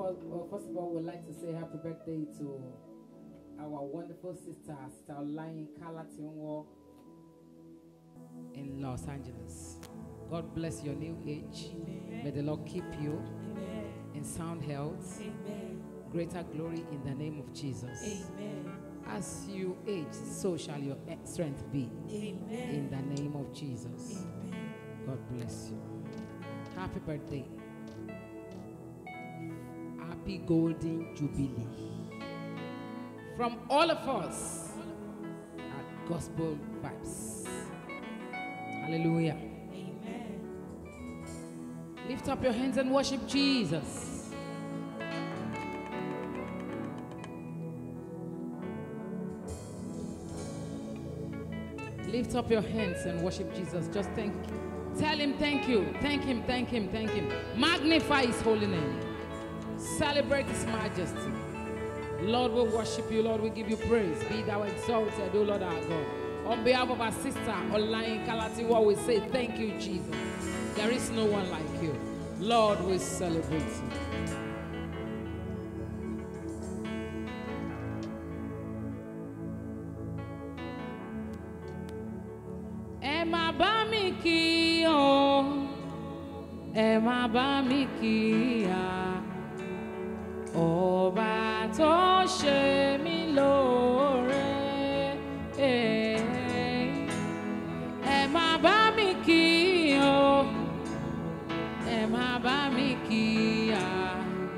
all, well, first of all, we'd like to say happy birthday to our wonderful sister, Sister Olayin Kalatinwo in Los Angeles. God bless your new age. May the Lord keep you in sound health, greater glory in the name of Jesus. As you age, so shall your e- strength be in the name of Jesus. God bless you. Happy birthday. Happy Golden Jubilee. From all of us at Gospel Vibes. Hallelujah. Lift up your hands and worship Jesus. Lift up your hands and worship Jesus. Just thank Tell him thank you. Thank him, thank him, thank him. Magnify his holy name. Celebrate his majesty. Lord, we worship you. Lord, we give you praise. Be thou exalted, O Lord our God. On behalf of our sister, Olayin Kalatiwa, we say thank you, Jesus. There is no one like you. Lord, we celebrate you. ẹ má bá mi kí o ẹ má bá mi kí a ọba tó ṣe mí lóore ẹ má bá mi kí o ẹ má bá mi kí a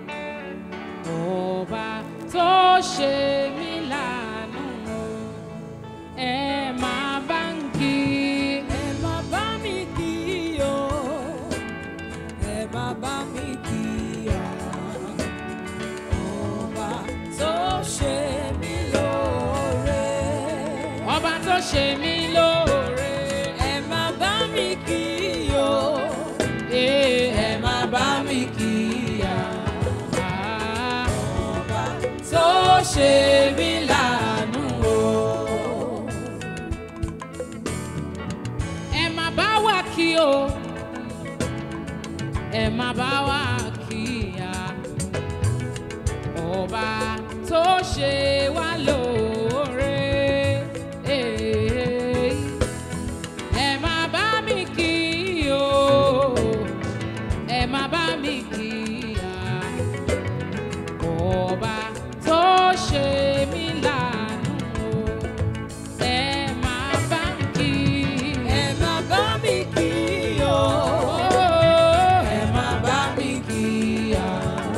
ọba tó ṣe mí lánàá ẹ má bá ń kí Ẹ má bá mi kí o, ẹ má bá mi kí o. Ọba tó ṣe mí lóore. ọba tó ṣe mí lóore. Ẹ má bá mi kí o, Ee, ẹ má bá mi kí o. Ah, Ọba tó ṣe mí láàánú o. ẹ má bá wa kí o ẹ má bá wa kí ya ọba tó ṣe wá lóore Ee, ẹ má bá mi kí o ẹ má bá mi kí ya ọba tó ṣe mí láàánú o ẹ má bá mi kí Ẹ má bá mi kí o, ẹ má bá mi kí o.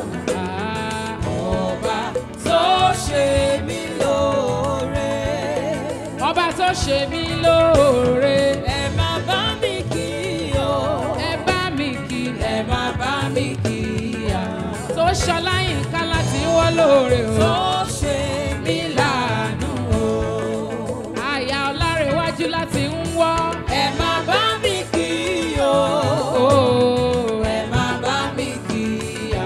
Ọba tó ṣe mí lóore. ọba tó ṣe mí lóore Ẹ má bá mi kí o, ẹ bá mi kí ẹ má bá mi kí o. tó ṣọláyìn ká láti wọ́ lóore o Tó ṣe mí láàánú o. àyà ọlárẹ̀wájú láti ń wọ́ Ẹ má bá mi kí o, o ẹ má bá mi kí o.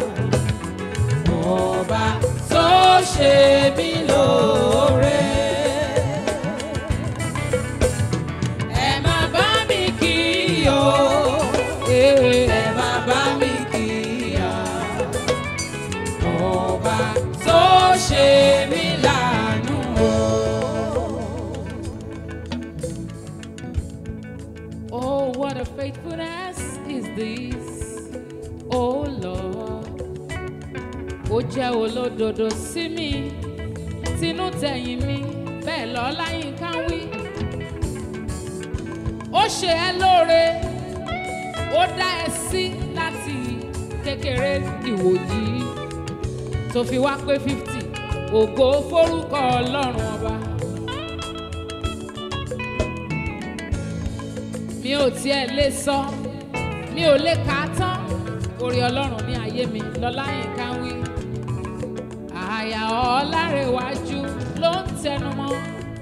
Ọba tó ṣe mí lóore. Ẹ má bá mi kí o. Ẹ má bá mi kí o. Ọba tó ṣe mí láàánú o. Oh, what a faithfulness is this, oh Lord. Ó jẹ́ olódodo sí mi, tinú tẹ̀yìn mi, bẹ́ẹ̀ lọ láyìn ká wí. Ó ṣe ẹ́ lóore, ó dá ẹ sí láti kékeré ìwòyí tó fi wá pé fifty. Ògo forúkọ Ọlọ́run ọba. mi ò tiẹ̀ lè sọ mi ò lè kà á tán orí ọlọ́run ní ayé mi lọ́lá yín ká wí. àyà ọ̀làrẹ̀wájú ló ń tẹnu mọ́.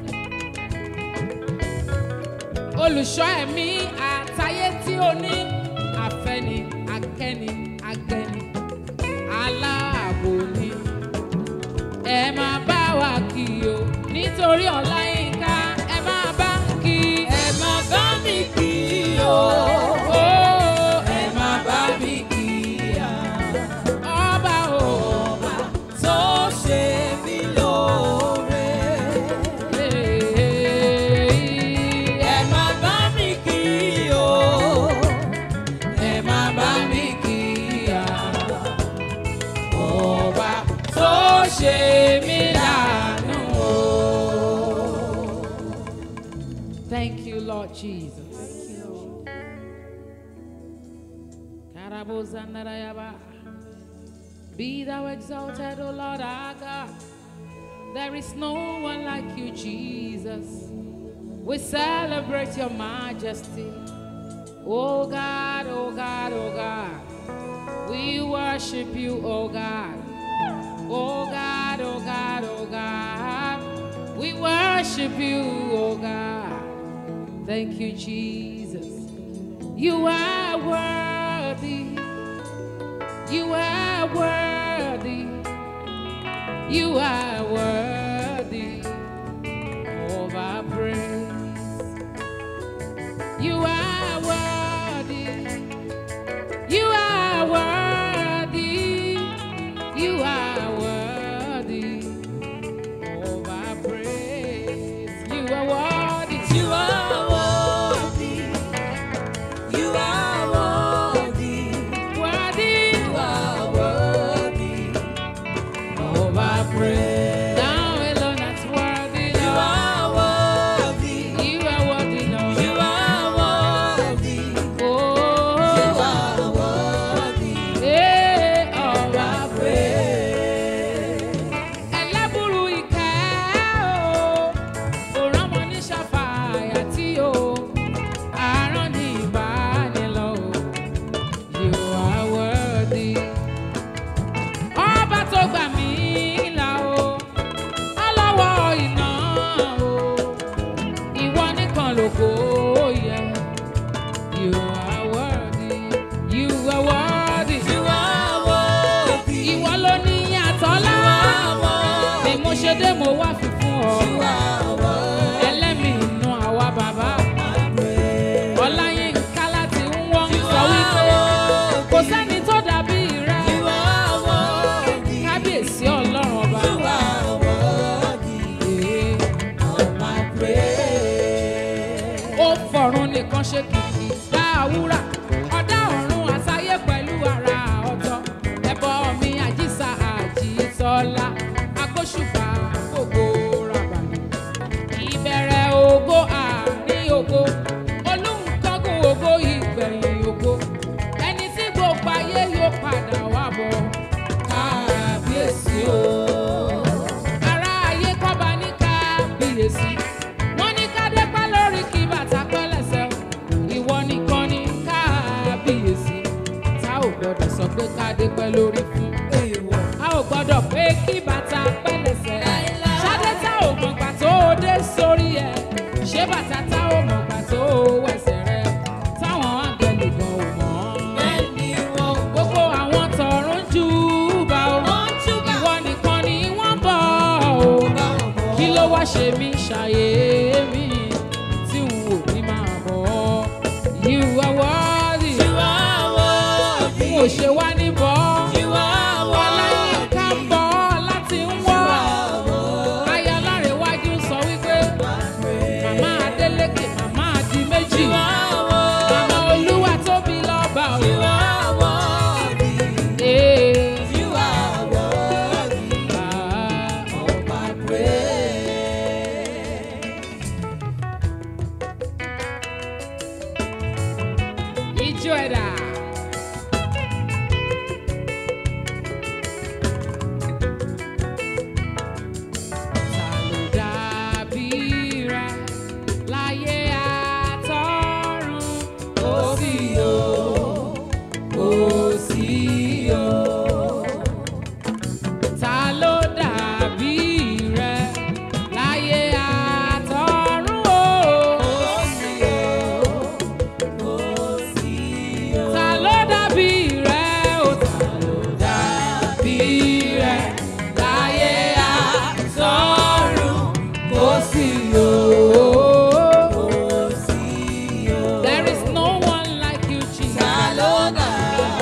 olùṣọ́ ẹ̀mí àtayé tí ó ní àfẹ́ni akẹ́ni agẹni aláàbò ni ẹ máa bá wa kí o nítorí ọ̀la yín ká ẹ máa bá ń kí Ẹ má bá mi kí o. o. Ẹ má bá mi kí o. ọba o Thank you, Lord Jesus. Karabozandarayaba. Be thou exalted, O Lord our God. There is no one like you, Jesus. We celebrate your majesty. Oh God, oh God, oh God. We worship you, oh God. Oh God, oh God, oh God. We worship you, oh God. Thank you, Jesus. You are worthy. You are worthy. You are worthy of our praise. You are worthy. You are worthy. You are worthy of our praise. You are worthy. You are worthy. You are worthy. Worthy You are worthy. of our praise. Thou alone that's worthy, You Lord. are worthy. You are worthy, Lord. You are worthy. Oh, You are worthy. eh, of our Praise. ẹlẹ́bùrú ìkẹ́ o òrán mọ ní ṣàfàyà tí o àárọ̀ ní ìbánilọ o you are worthy. ọba tó gbà mí là o ọlọ́wọ́ iná o ìwọ nìkan lógo yẹ you are worthy you are worthy You are worthy. ìwọ ló ní àtọ́lá ni mo ṣe dé mo wá fi fún ọ You are worthy. ẹlẹ́mìí inú àwa bàbá Praise. ọláyínká láti ń wọ́n You sọ wípé are kò worthy. sẹ́ni tó dàbí rẹ You are worthy. kábíyèsí ọlọ́run ọba You are worthy of my praise. ó fọ̀run nìkan ṣe kìkì dá àwúrà ọ̀dá ọ̀run àsáyé pẹ̀lú ara ọ̀tọ̀ ẹ̀bọ mi àjíṣà àjíṣọ́lá agbóṣùbà gbogbo rabàlì ìbẹ̀rẹ̀ ògo àárín ògo olùkọ́gun ògo ìgbẹ̀yìn ògo ẹni tí gbogbo ayé yóò padà wá bọ̀ kábíyèsí o ará ayé kọ́ba ní kábíyèsí wọ́n ní kádé pẹ́ lórí kí bàtà pẹ́ lẹ́sẹ̀ o. ìwọ nìkan ní kábíyèsí tá ò gbọ́dọ̀ sọ pé kádé pẹ́ lórí fún Èèwọ̀. a ò gbọ́dọ̀ pé kí bàtà pẹ́ lẹ́sẹ̀ Láíláí. ṣadé tá ò mọ̀ gbà tó o dé sórí ẹ̀ ṣé bàtà tá ò mọ̀ gbà tó o wẹ̀sẹ̀ rẹ̀ táwọn áńgẹ̀lì gan ò mọ̀ Bẹ́ẹ̀ni wọn gbogbo àwọn tọ̀run jù bá o Wọ́n júbà. ìwọ nìkan ni wọ́n bọ̀ o bá wọn bọ̀. kí ló wá ṣe mí ṣàyè mí tí n ò ní máa bọ̀ ọ́ you are worthy You are worthy. n ò ṣe wá ní bọ́ You are ọláyínká ń worthy. bọ̀ láti ń You wọ́ are worthy. aya lárẹ̀wájú sọ wípé My praise. màmá adélékè màmá àdí méjì You are worthy. màmá olúwa tóbi lọ́ba o. You are worthy. Ee, You are worthy ah, of my praise. ijó ẹ̀dá. Ta ló dàbí rẹ láyé àtọ́run? Kò sí o, kò sí o. Ta ló dàbí rẹ láyé àtọ́run o? Ta ló dàbí rẹ o? Ta ló dàbí rẹ láyé àtọ́run? Kò sí o. There is no one like you, Jesus.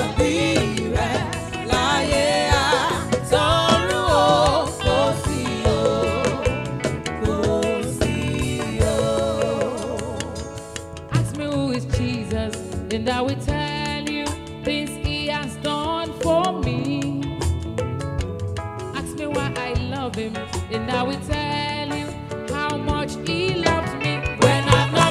Ask me who is Jesus, and I will tell you things he has done for me. Ask me why I love him, and I will tell you how much he loved me when I'm not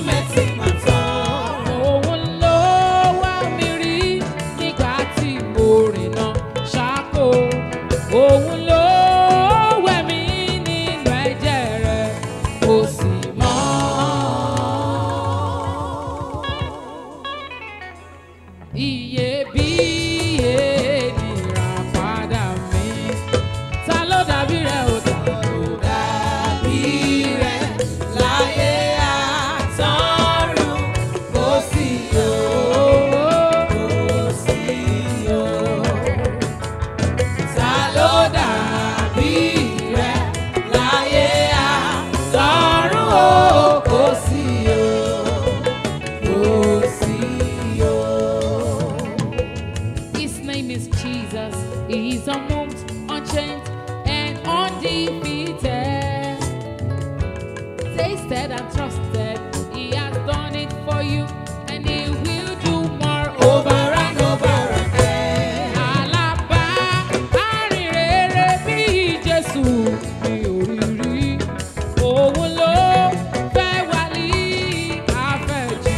you, and He will do more Over and over again. Àlàbá arìnrere bí Jésù mi ò rí rí. Òun ló fẹ́ wá ní àfẹ́jù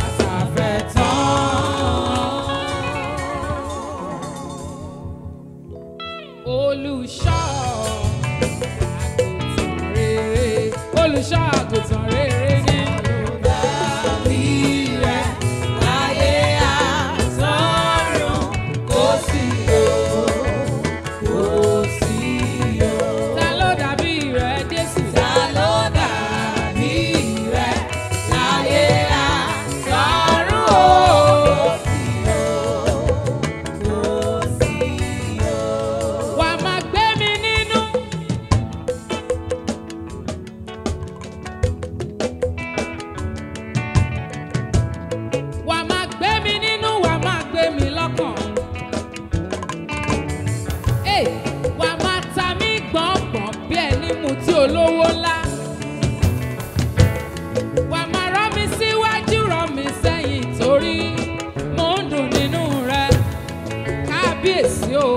àtàfẹ́tán. Olùṣọ́ àgùntàn rere. Olùṣọ́ àgùntàn rere ni. Dàbí rẹ̀ láyé àtọ́run kò sí o, kò sí o. Ta ló dàbí rẹ̀ Jésù? Ta ló dàbí rẹ̀ láyé àtọ́run o? Kò sí o. Wà á máa gbé mi nínú. Wà á máa gbé mi nínú, wà á máa gbé mi lọ́kàn. Ẹ̀, Wà á máa ta mí gbọ̀ngbọ̀n bí ẹni mu tí olówó ńlá. Wà á máa rọ́ mi síwájú, rọ́ mi sẹ́yìn torí mò ń dùn nínú rẹ̀. Kábíyèsí o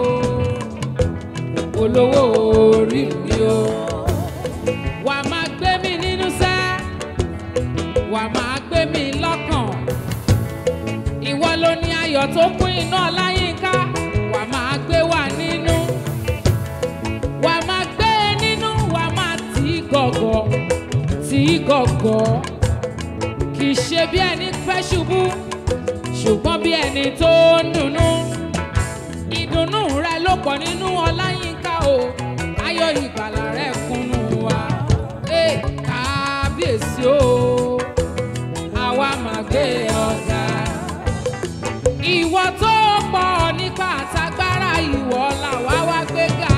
olówó orí mi o. Wà á máa gbé mi nínú sẹ́, wà á máa gbé mi lọ́kàn. Ìwọ ló ní ayọ̀ tó kún iná ọláyínká, wà á máa gbé wà nínú. Wà á máa gbé e nínú, wà á máa tì í gọ̀gọ̀, tì í gọ̀gọ̀. Kì í ṣe bí ẹni fẹ́ ṣubú, ṣùgbọ́n bí ẹni tó ń dunnú ìdùnnú rẹ ló pọ̀ nínú ọláyínká o ayọ̀ ìgbàlà rẹ kúnnú wa ee kábíyèsí o àwa máa gbé ọ̀gá ìwọ tó pọ̀ nípa àtagbára ìwọ làwa wá gbéga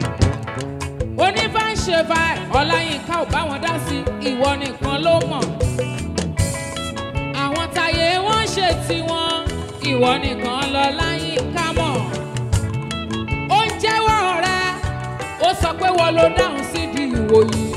onífàǹṣe báyìí ọláyínká ò bá wọn dá sí ìwọ nìkan ló mọ̀ àwọn táyé wọn ṣe tiwọn ìwọ nìkan lọ láyínká mọ̀ ó ń jẹ́wọ́ rẹ ó sọ pé wọ́n ló dáhùn sí di ìwò yìí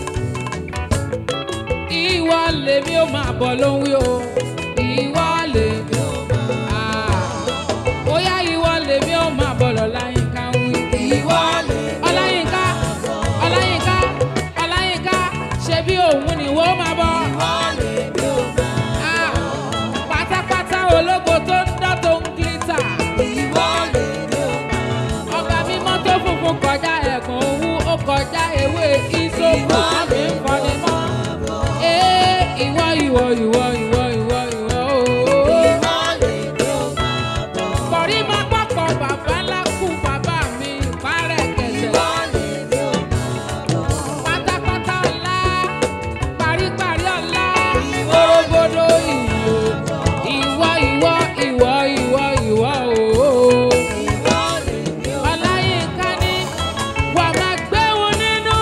ìwọ lèmi ó máa bọ̀ ló ń wí o ìwọ lèmi ó máa ó yá ìwọ lèmi ó máa bọ̀ lọ láyínká ń wí Ìwọ lè ọláyínká ọláyínká ọláyínká ṣe bí òun ni wọ́n máa bọ̀ ìwọ lè bí o máa. Ah, pátápátá ológo tó ń dán tó ń gílítà. Ìwọ lè bí o máa. ọba mímọ́ tó funfun kọjá ẹ̀gàn owó ó kọjá ewé ìsopọ̀ àmì ń kọ́ni mọ́. ee ìwọ ìwọ ìwọ ìwọ ìwọ ìwọ ooo. Ìwọ lè bí o máa bọ̀. kọ̀rí máa pọ̀pọ̀ bàbá ńlá kú bàbá mi ìpárẹ̀ kẹsẹ̀. Ìwọ lè bí o máa bọ̀. pátápátá ọ̀la paríparí ọ̀la Ìwọ orogodo ìwò ìwọ ìwọ ìwọ ìwọ ìwọ ooo. Ìwọ lè bí o máa Ọláyínká ní wà máa gbé wọn nínú.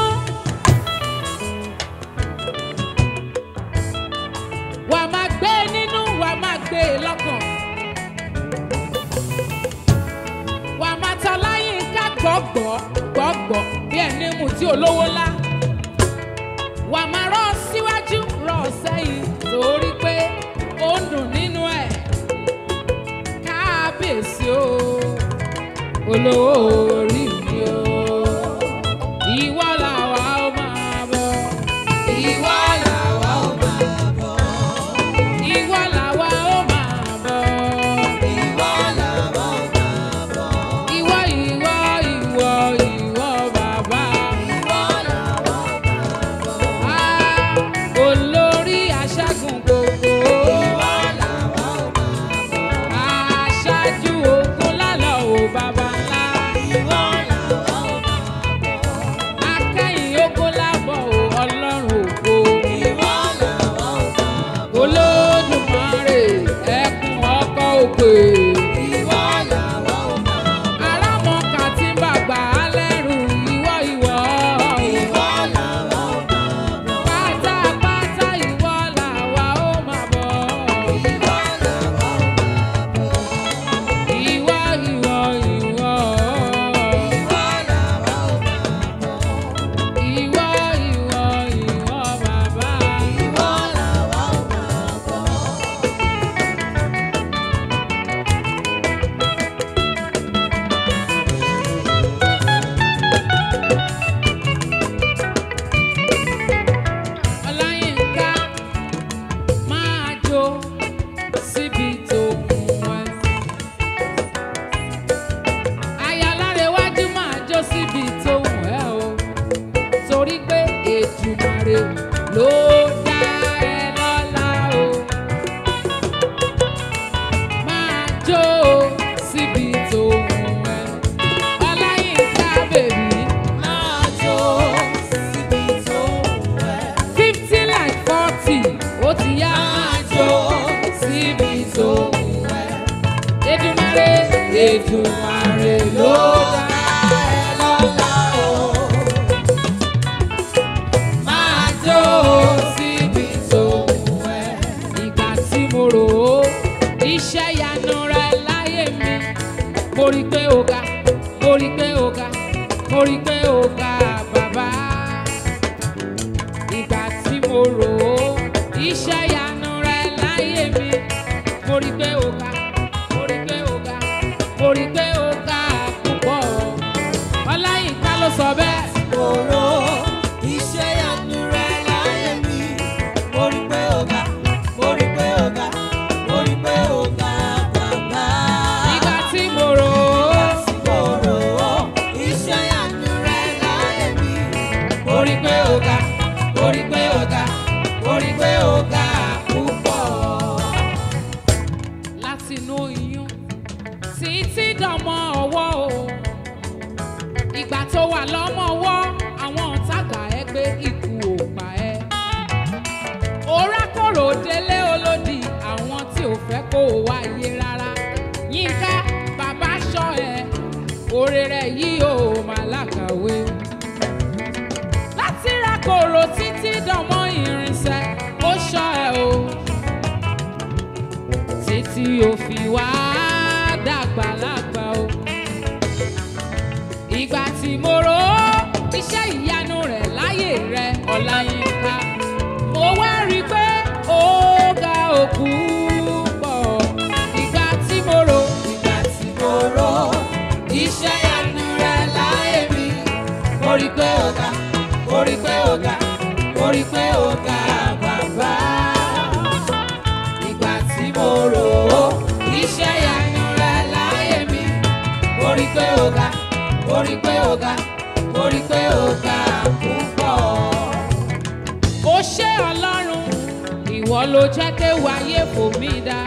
Wà máa gbé nínú, wà máa gbé lọ́kàn. Wà máa ta Ọláyínká gbọ́gbọ́ gbọ́gbọ́ bí ẹni mú tí olówó ńlá. Wà máa rọ́ ọ síwájú rọ́ ọ sẹ́yìn torí pé ó ń dùn nínú ẹ̀. Kábíyèsí o olówó orí mi o. Ìwọ làwa ó máa bọ̀. Ìwọ làwa ó máa bọ̀. Ìwọ làwa ó máa bọ̀. Ìwọ làwa ó máa bọ̀. Ìwọ ìwọ ìwọ ìwọ bàbá. Ìwọ làwa ó máa bọ̀. Ah, olórí aṣẹ́gun gbogbo. Ìwọ làwa ó máa bọ̀. Aṣáájú ogun lálọ́ ò bàbá ńlá. Ìwọ làwa ó máa bọ̀. Akẹ́yìn ogun lábọ̀ ò ọlọ́run ògo. Ìwọ làwa ó máa bọ̀. Olódùmarè ẹkùn ọkọ̀ òkè. Ìwọ làwa ó máa bọ̀. Arámọ̀kà tí ń bàgbà á lẹ́rù ìwọ ìwọ. Ìwọ làwa ó máa bọ̀. Pátápátá ìwọ làwa ó máa bọ̀. Ìwọ làwa ó máa bọ̀. Ìwọ ìwọ ìwọ. Ìwọ làwa ó máa bọ̀. Ìwọ ìwọ ìwọ bàbá. Ìwọ làwa ó máa bọ̀. ó ti yá máa jó síbi tó wù ẹ́. Èdùmàrè Èdùmàrè ló dá ẹ lọ́lá o. Máa jó síbi tó wù ẹ́. ìgbà tí mo rò ó iṣẹ́ ìyanu rẹ láyé mi mo rí pé ó ga mo rí pé ó ga mo rí pé ó ga bàbá ìgbà tí mo rò ó iṣẹ́ ìyanu rẹ láyé mi mo rí pé ó ga mo rí pé ó ga mo rí pé ó ga púpọ̀ ọláyínká ló sọ bẹ́ẹ̀. Òró iṣẹ́ ìyanu rẹ̀ láyé mi. Mo rí pé ó ga, mo rí pé ó ga, mo rí pé ó ga bàbá. ìgbà tí mo rò ó. Òró iṣẹ́ ìyanu rẹ̀ láyé mi. Mo rí pé ó ga, mo rí pé ó ga, mo rí pé ó ga púpọ̀. Láti inú iyún títí dọmọ ọwọ́ o. Ìgbà tó wà lọ́mọ ọwọ́, àwọn ọ̀tá gbà ẹ́ pé ikú ò pa ẹ́. Orákòrò délé olódì àwọn tí ò fẹ́ kó o wáyé rárá. Yínká bàbá ṣọ́ ẹ, oore rẹ̀ yìí ò máa lákàwé láti ra kòrò títí dánmọ́ irinṣẹ́ ó ṣọ́ ẹ o títí o fi wá dàgbà lágbà o ìgbà tí mo rò ó iṣẹ́ ìyanu rẹ̀ láyé rẹ̀ Ọláyínká mo wá rí i pé ó ga òkú pọ̀ ìgbà tí mo rò Ìgbà tí mo rò iṣẹ́ ìyanu rẹ̀ láyé mi. Mo rí pé ó ga, mo rí pé ó ga, mo rí pé ó ga bàbá. Ìgbà tí mo rò ó iṣẹ́ ìyanu rẹ̀ láyé mi. Mo rí pé ó ga, mo rí pé ó ga, mo rí pé ó ga púpọ̀. ó ṣé ọlọ́run ìwọ ló jẹ́ ké wáyé fò mí dá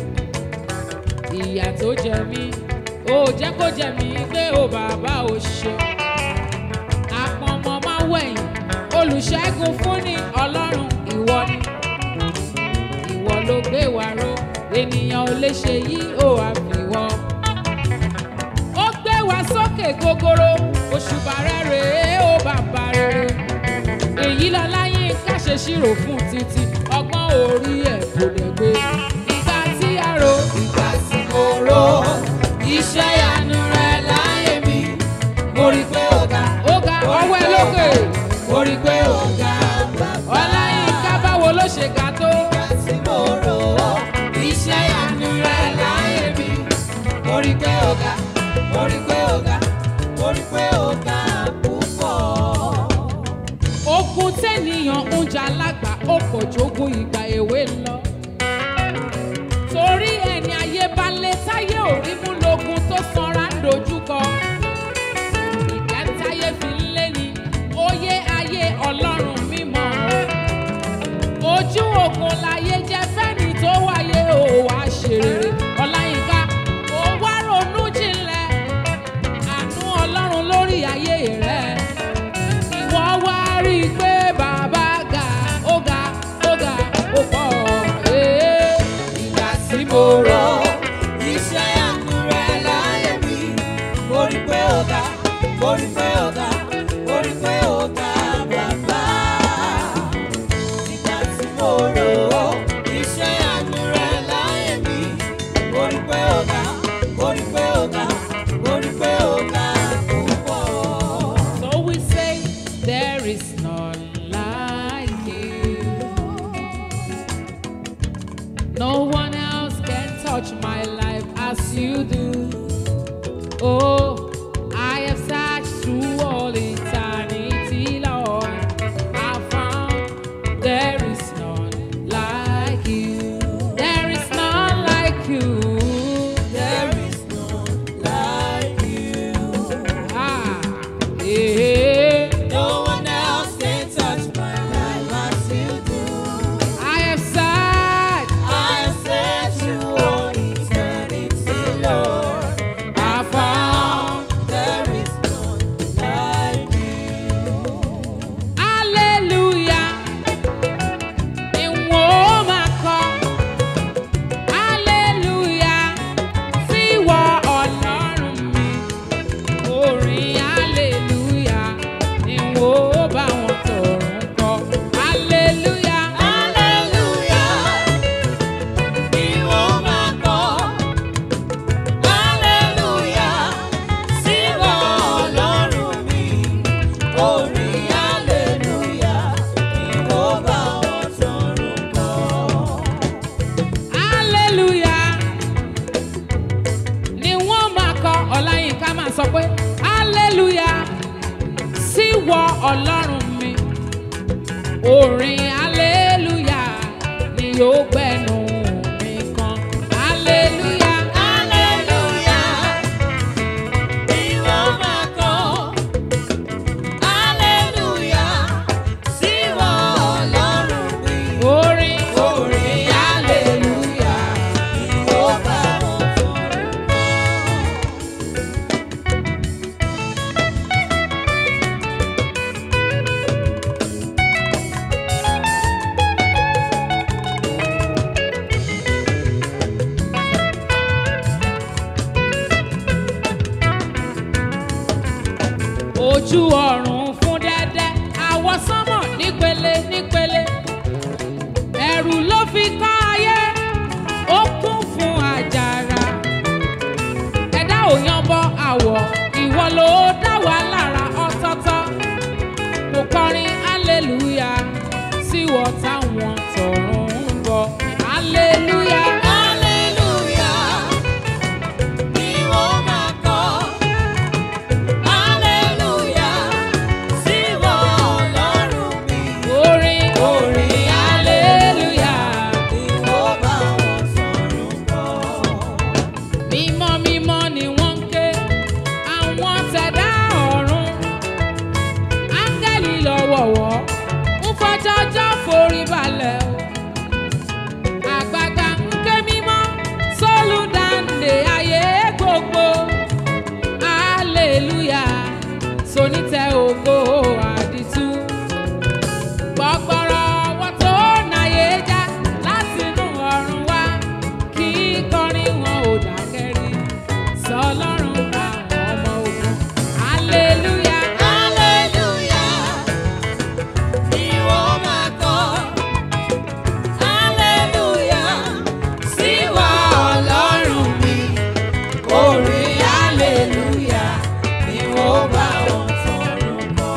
ìyà tó jẹ mí ó jẹ́ kó jẹ mí pé ó bàbá ò ṣe àpọ̀nmọ́ máa wẹ̀yìn olùṣègùn fún ní ọlọ́run ìwọ ni ìwọ ló gbé wa ró ènìyàn ò lè ṣe yí ó àfiwọ́ ó gbé wa sókè gogoro òṣùbà rẹ̀ rèé ó bàbá rere èyí lọlá yín ká ṣe ṣírò fún títí ọgbọ́n orí ẹ̀ kò lè gbé ìgbà tí a rò Ìgbà tí mo rò iṣẹ́ ìyanu rẹ̀ láyé mi. Mo rí pé ó ga, ó ga ọwọ́ ẹ lókè mo rí pé ó ga bàbá. ọlá yín ká báwo ló ṣe ga tó Ìgbà tí mo rò iṣẹ́ ìyanu rẹ̀ láyé mi. Mo rí pé ó ga, mo rí pé ó ga, mo rí pé ó ga púpọ̀. ogun tẹ́nìyàn ń jà lágbà ó pọ̀ jógún ìgbà èwe lọ torí ẹni ayé bá lé táyé ò rí mú lógun tó sanra ń dojúkọ ìgbà táyé fi ń lé ní oyé ayé ọlọ́run mímọ́ ojú ogun láyé jẹ́ fẹ́ni tó wáyé ò wá ṣe rere ọláyínká ó wá ronú jinlẹ̀ àánú ọlọ́run lórí ayé rẹ̀ ìwọ wá rí i pé bàbá ga ó ga ó ga ó pọ̀ ee. Ìgbà tí mo rò iṣẹ́ ìyanu rẹ̀ láyé mi. Mo rí pé ó ga, mo rí pé ó ga, mo rí pé ó ga bàbá. Ìgbà tí mo rò iṣẹ́ ìyanu rẹ̀ láyé mi. Mo rí pé ó ga, mo rí pé ó ga, mo rí pé ó ga púpọ̀. So we say there is none like you. No one else can touch my life as you do. Oh, I have searched through all eternity, Lord. I found there is none like you. There is none like you. There is none like you. Ah, yeah. No one else can touch my life as you do. I have searched. I have searched through all eternity, Lord. I found orin aleluya ni yóò gbẹnu mi kan aleluya Hallelujah. Ìwọ máa kọ́. Hallelujah. Síwọ Ọlọ́run mi. orin Orin hallelujah. Ìwọ bá wọn fọ̀rọ̀ kọ́. ojú ọ̀run fún dẹ́dẹ́ àwọsánmọ̀ nípele nípele ẹ̀rù ló fi kọ́ ayé ó kún fún àjàrà ẹ̀dá ò yanbọ àwọ̀ ìwọ ló dá wa lára ọ̀tọ̀ọ̀tọ̀ mo kọrin hallelujah síwọ táwọn tọ̀run ń bọ̀ hallelujah. Hallelujah. Ìwọ máa kọ́. Hallelujah. Síwọ Ọlọ́run mi. orin orin hallelujah. Ìwọ bá wọn sọ̀rọ̀ kọ́. mímọ́ mímọ́ ni wọ́n ń ké àwọn tẹ̀dá ọ̀run áńgẹ́lì lọ́wọ̀wọ́ ń fọjọ́jọ́ forí balẹ̀ o àgbàgbà ń ké mímọ́ sólùdáǹdè ayé gbogbo hallelujah sonítẹ̀ ògo àdìtú gbọgbọrọ wọn tó náyé já látinú ọ̀run wá kí kọrin wọn ò dákẹ́rí sọlọ́run àwọn ọmọ ogun hallelujah Hallelujah. Ìwọ máa kọ́. Hallelujah. Síwọ Ọlọ́run mi. Orin hallelujah. Ìwọ bá wọn sọ̀rọ̀ kọ́.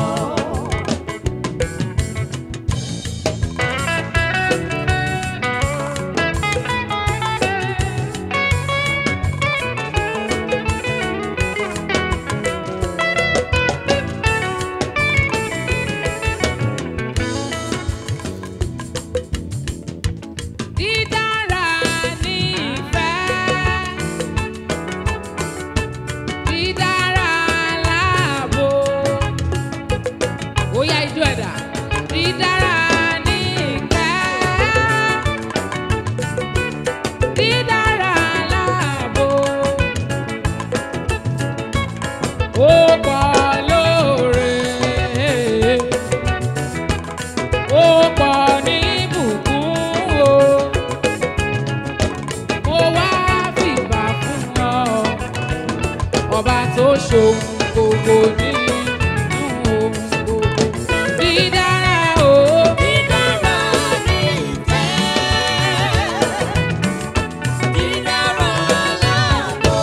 dídára ní ìfẹ́ dídára láàbò ó yá ijó ẹ̀dá dídára ní ìfẹ́ dídára láàbò ó pọ̀ lóore ó pọ̀ ní ìbùkún o mo wá fìbà fún ọ ọba tó ṣohun gbogbo nínú ohun gbogbo dídára o Dídára ní ìfẹ́. Dídára láàbò.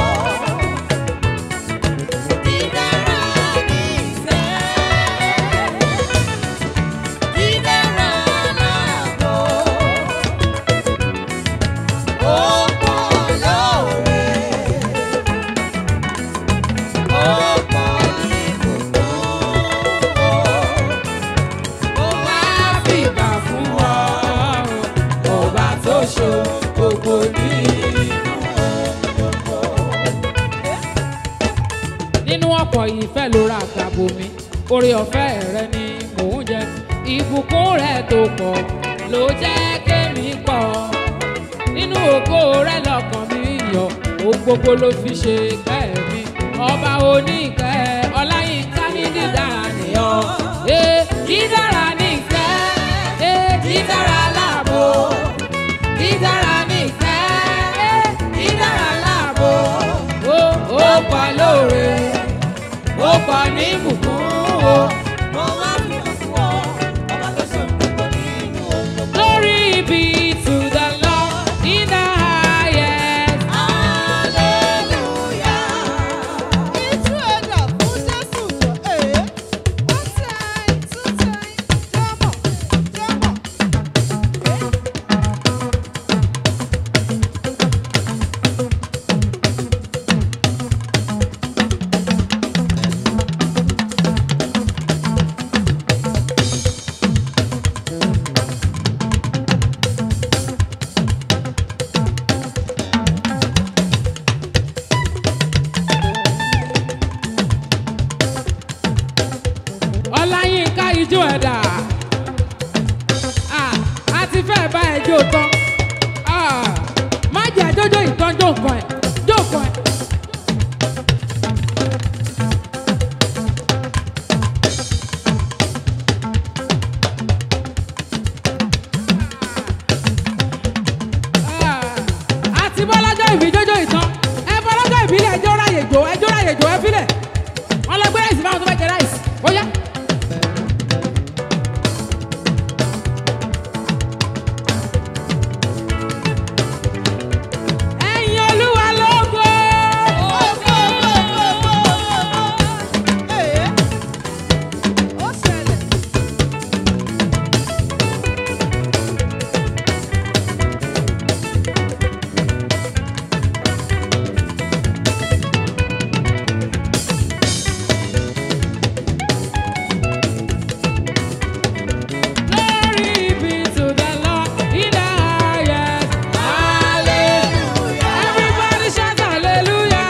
Dídára ní ìfẹ́. Dídára láàbò. Ó pọ̀ lóore. Ó pọ̀ ní ìbùkún. mo wá fìbà fún ọ ọba tó ṣohun gbogbo nínú nínú ọ̀pọ̀ ìfẹ́ ló ra àgbàbò mi oore ọ̀fẹ́ rẹ ni mò ń jẹ ìbùkún rẹ tó pọ̀ ló jẹ́ kémi pọ̀ nínú ògo rẹ lọ́kàn mi yọ̀ ohun gbogbo ló fi ṣe kẹ́ mi ọba oníkẹ́ ọláyínká ní dídára nìyọ ee dídára nìkẹ́ ee dídára láàbò dídára nìkẹ́ ee dídára láàbò ó ó pọ̀ lóore ó pọ̀ ní ìbùkún o. Mo wá fi hàn fún ọ, ọba tó ṣe gbogbo nínú ohun gbogbo. Glory be to the Lord in the highest. Hallelujah. Ìtú ẹ̀dá fún Jésù jọ èé. One time, two time, jọ́mọ̀, jọ́mọ̀. bá ẹ jó tán Ah, má jẹ́ àjọjọ́ ìtàn jó nǹkan ẹ̀ jó nǹkan ẹ̀. àti bọ́lájọ́ ìbí jójó ìtàn ẹ bọ́lájọ́ ìbílẹ̀ ẹjọ́ ráyè jò ẹjọ́ ráyè jò ẹ fílẹ̀ wọn lọ gbé ráìsì fáwọn tó fẹ́ jẹ ráìsì ó yá. ẹ̀yin olúwa lógo Ó ṣẹlẹ̀. glory be to the lord in the highest everybody shout hallelujah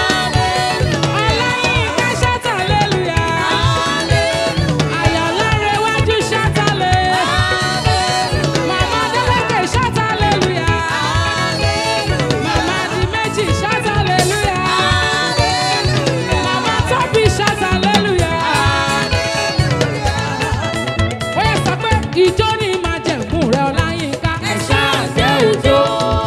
ọlọ́yin shout hallelujah ayọ̀lọ́rẹ̀ iwájú shout hallelujah mama adeleke shout hallelujah mama adimeji shout hallelujah mama tobi shout hallelujah. ó yẹ sọ pé ìjọ ni máa jẹ̀mú rẹ ọláyínká ẹ̀ ṣáà jẹ́ òjò.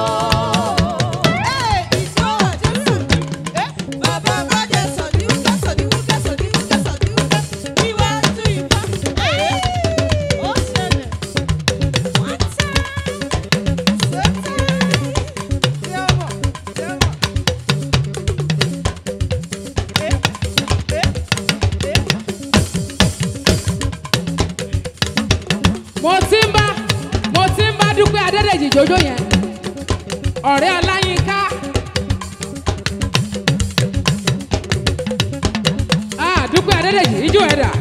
mo ti ń bá mo ti ń bá dúpẹ́ adédèjì jòjó yẹn ọ̀rẹ́ ọláyínká. Ah, dúpẹ́ adédèjì ijó ẹ̀dà.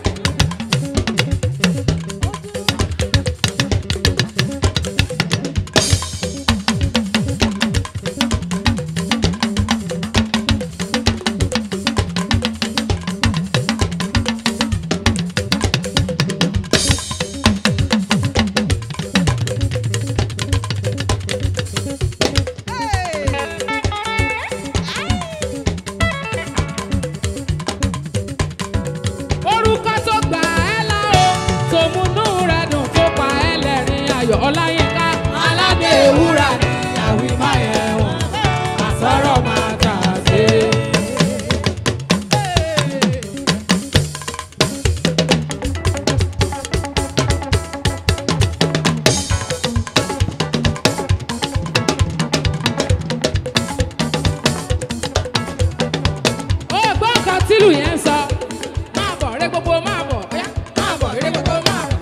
orúkọ tó gbà ẹ́ là ó tó múnú rẹ̀ dùn tó pa ẹ́ lẹ́rìn ayọ̀ ọláyínká aládé ewúrà ní àwí máa yẹ wọn àsọ̀rọ̀ máa tà sí. ó gbọ́ nǹkan tílù yẹn ń sọ máa bọ̀ rẹ gbogbo máa bọ̀ ọ̀yá máa bọ̀ rẹ gbogbo máa bọ̀.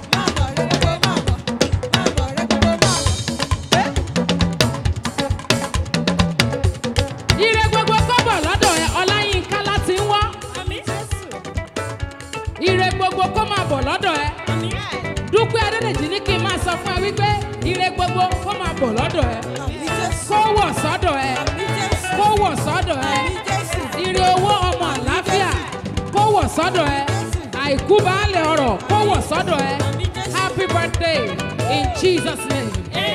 ire gbogbo kọ́bọ̀ lọ́dọ̀ ẹ ọláyínká láti ń wọ́ ire gbogbo kó máa bọ̀ lọ́dọ̀ ẹ dúpẹ́ adédèjì ní kí n máa sọ fún ẹ wípé ire gbogbo kó máa bọ̀ lọ́dọ̀ ẹ kó wọ̀ sọ́dọ̀ ẹ kó wọ̀ sọ́dọ̀ ẹ ire owó ọmọ àlàáfíà kó wọ̀ sọ́dọ̀ ẹ àìkú baálẹ̀ ọrọ̀ kó wọ̀ sọ́dọ̀ ẹ happy birthday in jesus name.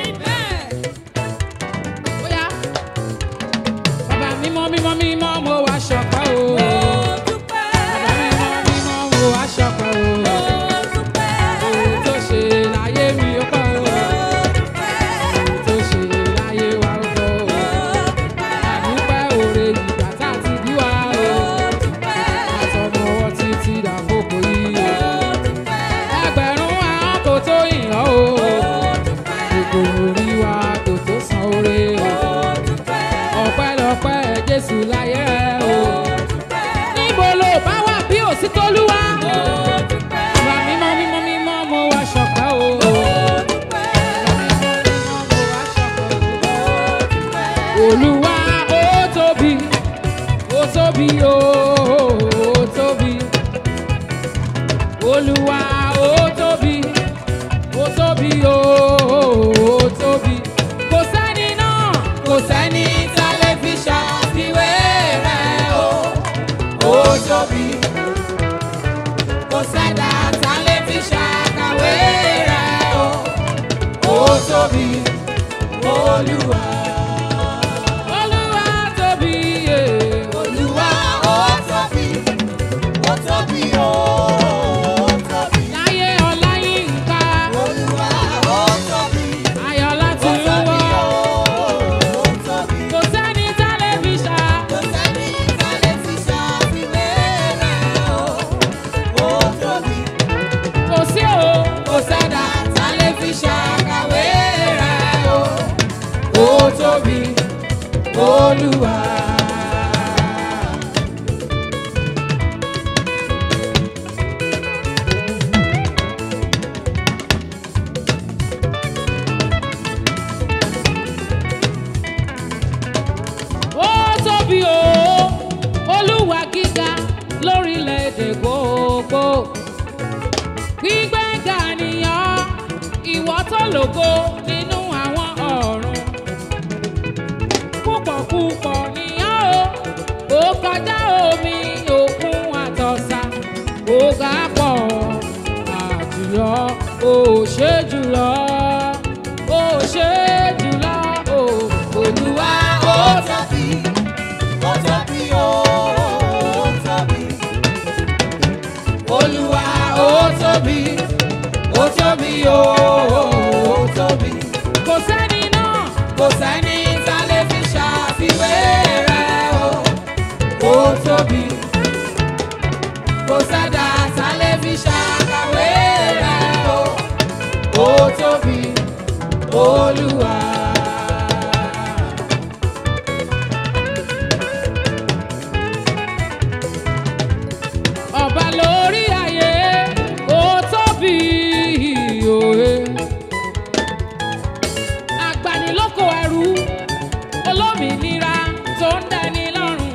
Bóyá bàbá mímọ́ mímọ́ mímọ́ mo wá ṣọpẹ́ o. Bàbá mímọ́ mímọ́ mo wá ṣọpẹ́ o. Ohun tó ṣe láyé mi ó pọ̀ o. Ohun tó ṣe láyé wa ó pọ̀ o. Àdúpẹ́ òre ìgbà tá a ti bí wa o. Àtọmọwọ́ títí dàkókò yìí o. Ẹgbẹ̀rún àwọn kò tó yìn ọ́ o. Gbogbo orí wa kò tó san oore o. Ọpẹ́lọpẹ́ Jésù láyé rẹ̀ o. Níbo lo bá wà bí òsì tólúwa? Ìwà mímọ́ mímọ́ mímọ́ mo wá ṣọpẹ́ o. Olúwa ó tóbi, ó tóbi o, ó tóbi. Olúwa ó tóbi, ó tóbi o, ó tóbi. Kò sẹ́ni náà, kò sẹ́ni tá a lè fi ṣàfiwé rẹ̀ o. Ó tóbi, kò sẹ́dá tá a lè fi ṣàkàwé rẹ̀ o. Ó tóbi olúwa. Olúwa tóbi yé. olúwa ó tóbi ó tóbi ó tóbi. Láyé Ọláyínká, olúwa ó tóbi Ayọ̀lá ó ti ń tóbi wọ́. ó tóbi. Kò sẹ́ni tẹlifíṣà. kò sẹ́ni ìsàlẹ̀ ti ṣàfiwé rẹ̀ o ó tóbi. Kò sí o. kò sẹ́dá tá lè fi ṣàkàwé rẹ̀ o ó tóbi olúwa. Ó tóbi o. Olúwa gíga lórílẹ̀‐èdè gbogbo. Gbígbéga nìyàn ìwọ tó lògo nínú àwọn ọ̀run. Púpọ̀ púpọ̀ nìyàn o. Ó kọjá omi òkun àtọ̀sà. Ó ga pọ̀ àjùlọ. Ó ṣe jùlọ. Ó ṣe jùlọ. Ó Olúwa ó ó tóbi ó tóbi ó tóbi. olúwa ó tóbi ó tóbi ó tóbi. kò sẹ́ni náà. kò sẹ́ni tá lè fi ṣàfiwé rẹ̀ o ó tóbi kò sẹ́dá tá lè fi ṣàkàwé rẹ̀ o ó tóbi olúwa. ọba lórí ayé ó tóbi òye. agbanilóko ẹrú olómìnira tó ń dẹni lọ́rùn.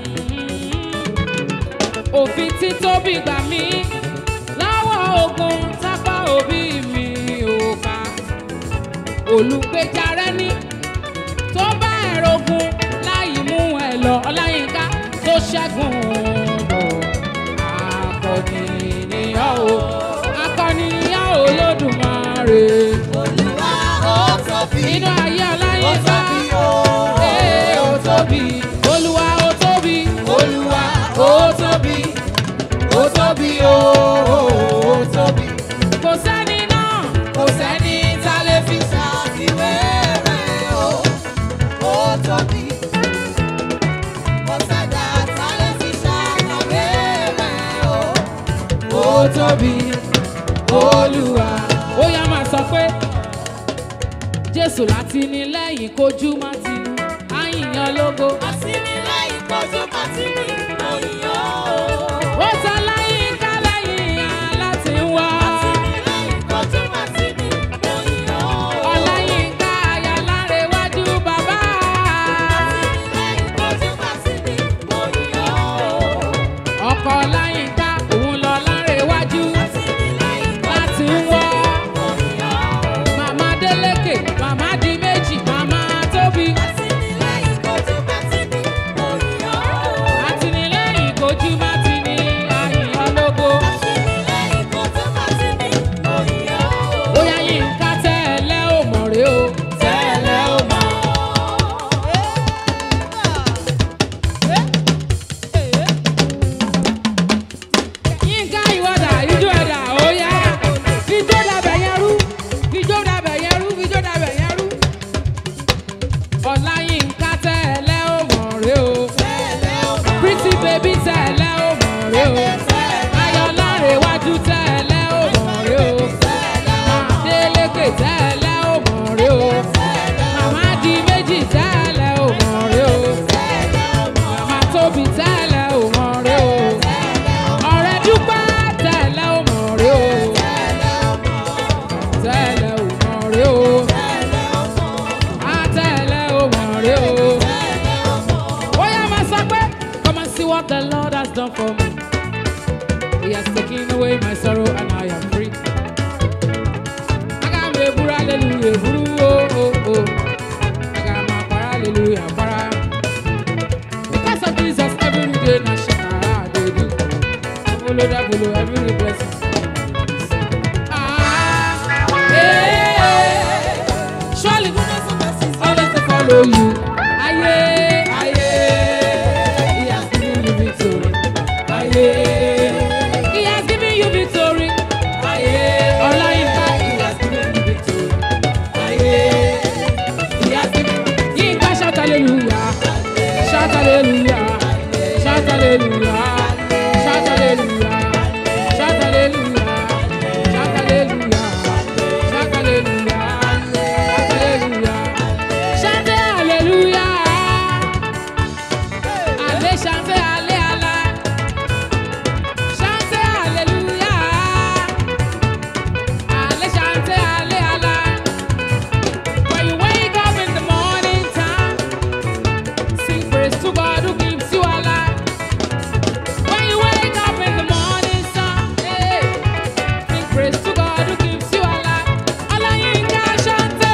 òfin tí tóbi gbà mí láwọ̀ ogun tápá òbí mi ò ká. olùgbèjà rẹ ní tó bá ẹ̀rọ ogun láì mú ẹ lọ ọláyínká tó ṣẹ́gun bọ̀ akọni nìyàn o akọni nìyàn o lódùmarè olúwa ó tóbi nínú ayé ó ọláyínká tóbi ó ee ó tóbi olúwa ó tóbi olúwa ó tóbi ó tóbi ó tóbi. kò sẹ́ni náà kò sẹ́ni tá lè fi ṣàfiwé rẹ̀ o ó tóbi kò sẹ́dá tá lè fi ṣàkàwé rẹ̀ o ó tóbi olúwa. ó yá máa sọ pé jésù láti ní lẹ́yìn kojú má ti àyìnyàn lógo àtìlẹ́yìn kojú pàtìmí òyìnbó ó ta láyínká lẹ́yìn aláti ń wá. àtìlẹ́yìn kojú pàtìmí òyìnbó ọláyínká ayálárẹ̀wájú bàbá. àtìlẹ́yìn kojú pàtìmí òyìnbó ọkọ ọláyínká òun lọ lárẹ̀wájú àtìlẹ́yìn láti ń wọ́. òyìnbó. màmá délékè màmá di méjì màmá tóbi. Àtìlẹ́yìn kojú pàtìmí òyìnbó. àtìlẹ́yìn kojú má ti ní àyìnyàn lógo. Àtìlẹ́yìn kojú pàtìmí òyìnbó. bóyá yínká tẹ́lẹ̀ ò mọ̀ rè o. Tẹ́lẹ̀ ó mọ̀. yínká ìwọ́dà ijó ẹ̀dà ó yá. fijó dàbẹ̀ yẹn rú fijó dàbẹ̀ yẹn rú fijó dàbẹ̀ yẹn rú. ọláyínká tẹ́lẹ̀ ò mọ̀ rè o. Tẹ́lẹ̀ ó mọ̀. pretty baby tẹ́lẹ̀ ò mọ̀ rè o. ayọ̀lárẹ̀wájú tẹ́lẹ̀ ò mọ̀ rè o. Adélékè tẹ́lẹ̀ ò mọ̀ rè o. Màmá di méjì tẹ́lẹ̀ ò mọ̀ rè o. Màmá tóbi tẹ́lẹ̀ ò mọ̀ rè o. Ọ̀rẹ́ dúpẹ́ tẹ́lẹ̀ ò mọ̀ rè o. Tẹ́lẹ̀ ò mọ̀ rè o. Á tẹ́lẹ̀ ò mọ̀ rè o. Ó yá máa sọ pé, Come and see what the Lord has done for me. He has taken away my sorrow and I am free. Aga m eburu hallelujah eburu o o o. Aga m akwara hallelujah akwara. Because of Jesus every day na shakara I dey do. Follow that follow every blessing. Ah, eh, Surely Goodness and mercy is always to follow you. Aye, aye, he has given you victory. Aye, he has given you victory. Aye, Olayinka, he has given you victory. Aye, he has given. Yinka shout hallelujah, shout hallelujah, shout hallelujah, shout hallelujah, shout hallelujah, shout hallelujah, shout hallelujah, shout hallelujah. Chante Alléluia. Allez chanter, allez, allez. Chantez Alléluia. Allez chanter, allez, allez. When you wake up in the morning time, sing praise to God who gives you a life. When you wake up in the morning sun, hey, sing praise to God who gives you a life. Olayinka chante.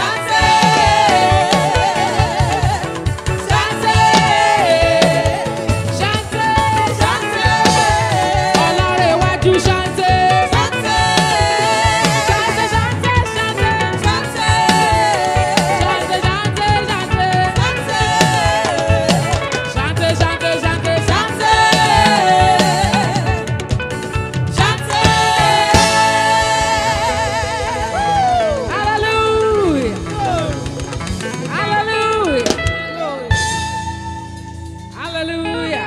Chante, chante, Ọlárẹ̀wájú chante. Chante, chante, chante. Chante, chante, chante. Chante, chante, chante, chante. Hallelujah. Hallelujah. Hallelujah.